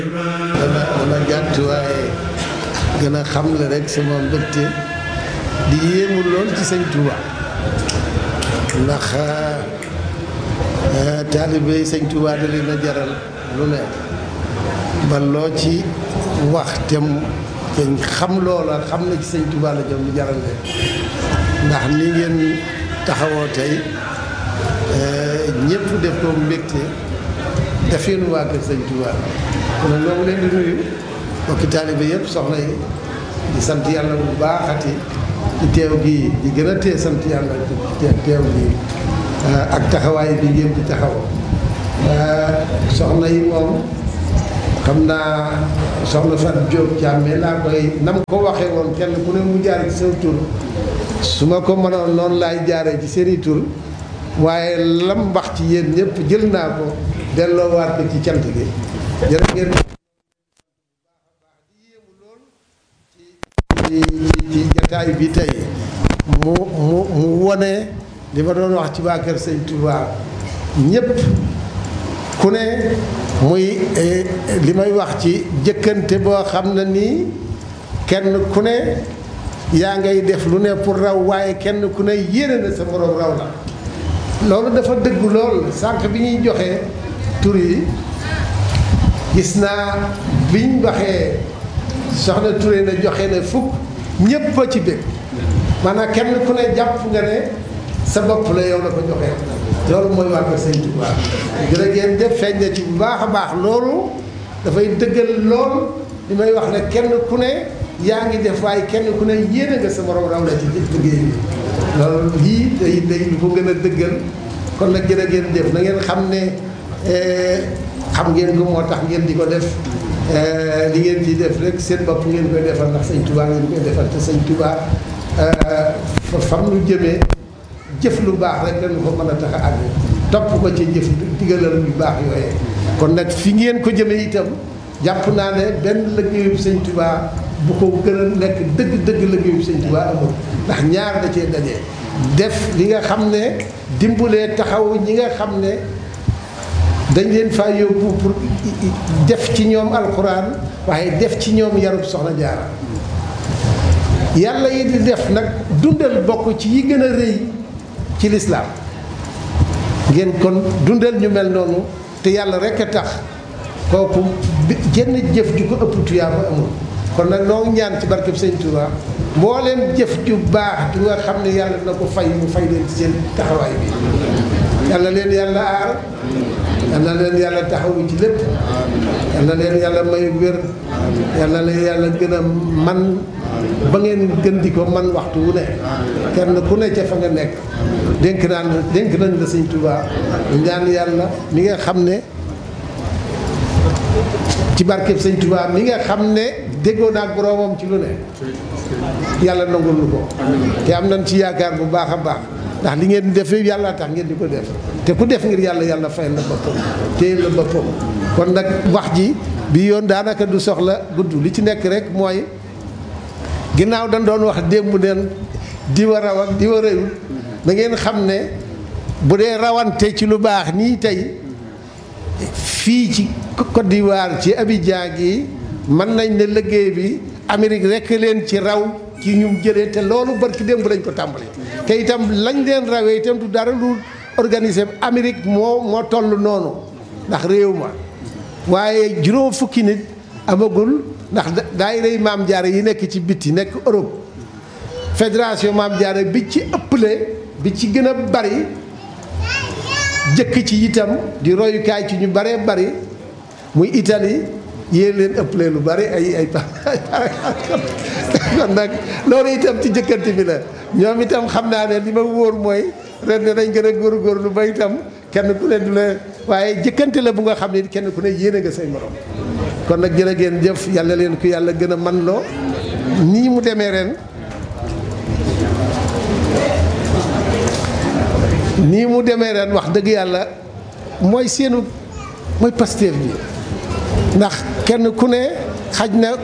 dana dana gàtt waaye gën a xamle rek sama mbégte di yéemu lool ci sëñ Touba ndax taalibe yi sëñ Touba da leen a jaral lu ne ba loo ci wax te dañ xam loola xam na ci sëñ Touba la jëm lu jaral leen ndax ni ngeen taxawoo tey ñëpp def ko mbégte defeen waa kër sëñ Touba kon nag ñoo leen di nuyu mbokki taalibe yëpp soxna yi di sant yàlla bu baaxati ci teew gi di gën a tee sant yàlla ci teew gi ak taxawaay bi ngeen di taxaw soxna yi moom xam naa soxna Fatou Diop Thiamé laa koy nam ko waxee woon kenn ku ne mu jaar ci seen tur su ma ko mënoon noonu laay jaaree ci seeni tur waaye lam wax ci yéen ñëpp jël naa ko delloowaat ko ci cant gi jërë ngeen ci ci jataay bi tey mu mu mu wone li ma doon wax ci waa kër sëñ Touba ñëpp ku ne muy li may wax ci jëkkante boo xam ne nii kenn ku ne yaa ngay def lu ne pour raw waaye kenn ku ne yéene na sa moroom raw la loolu dafa dëgg lool sànq bi ñuy joxe tur yi gis naa biñ waxee soxna Touré na joxe ne fukk ñépp a ci bëgg maanaam kenn ku ne jàpp nga ne sa bopp la yow la ko joxee loolu mooy waa kër Sëñ Tuubaa jërë ngeen def feeñ na ci bu baax a baax loolu dafay dëggal lool li may wax ne kenn ku ne yaa ngi def waaye kenn ku ne yéene nga sa morom raw la ci liggéey bi loolu lii day day lu ko gën a dëggal kon nag jërë ngeen def na ngeen xam ne xam ngeen ko moo tax ngeen di ko def li ngeen di def rek seen bopp ngeen koy defal ndax sëñ Touba ngeen koy defal te sëñ Touba fam lu jëmee jëf lu baax rek lañu ko mën a tax a àgg topp ko ci jëf digalal yu baax yooyee kon nag fi ngeen ko jëmee itam jàpp naa ne benn liggéeyu sëñ Touba bu ko gën a nekk dëgg dëgg liggéeyu sëñ Touba amul ndax ñaar da cee daje def li nga xam ne dimbalee taxaw ñi nga xam ne dañ leen faa yóbbu pour def ci ñoom alxuraan waaye def ci ñoom yarub soxna jaara yàlla yi di def nag dundal bokk ci yi gën a rëy ci lislaam ngeen kon dundal ñu mel noonu te yàlla rekk a tax kooku jenn jëf ju ko ëpp tuyaaba amul kon nag noo ñaan ci barkeb sëñ Touba mbooleem jëf ju baax du nga xam ne yàlla na ko fay mu fay leen ci seen taxawaay bi yàlla leen yàlla aar yàlla leen yàlla taxawu ci lépp yàlla leen yàlla may wér yàlla leen yàlla gën a man ba ngeen gën di ko man waxtu wu ne kenn ku ne ca fa nga nekk dénk naan dénk nañ la sëñ Touba ñaan yàlla mi nga xam ne ci barkeb sëñ Touba mi nga xam ne déggoo naag boroomam ci lu ne yàlla nangul lu ko te am nañ ci yaakaar bu baax a baax ndax li ngeen di def yàlla tax ngeen di ko def te ku def ngir yàlla yàlla fayal la boppam téye la boppam kon nag wax ji bi yoon daanaka du soxla gudd li ci nekk rek mooy ginnaaw dañ doon wax démb neen di wa raw ak di wa rëyul da ngeen xam ne bu dee rawante ci lu baax nii tey fii ci Côte d'Ivoire ci Abidjan gi mën nañ ne liggéey bi Amérique rek leen ci raw ci ñu jëlee te loolu barki démb lañ ko tàmbali te itam lañ leen rawee itam du dara lu organisé Amérique moo moo toll noonu ndax réew ma waaye juróom fukki nit amagul ndax daay rey maam jaare yi nekk ci bitti nekk Europe fédération maam jaare bi ci ëpple bi ci gën a bari jëkk ci itam di royukaay ci ñu baree bari muy Italie yéen leen ëpple lu bari ay ay kon nag loolu itam ci jëkkante bi la ñoom itam xam naa ne li ma wóor mooy ren ne dañ gën a góorgóorlu ba itam kenn ku ne du la waaye jëkkante la bu nga xam ne kenn ku ne yéene nga say morom kon nag jërë ngeen jëf yàlla leen ko yàlla gën a man loo nii mu demee ren nii mu demee ren wax dëgg yàlla mooy seenu mooy Pastef bi ndax kenn ku ne xaj na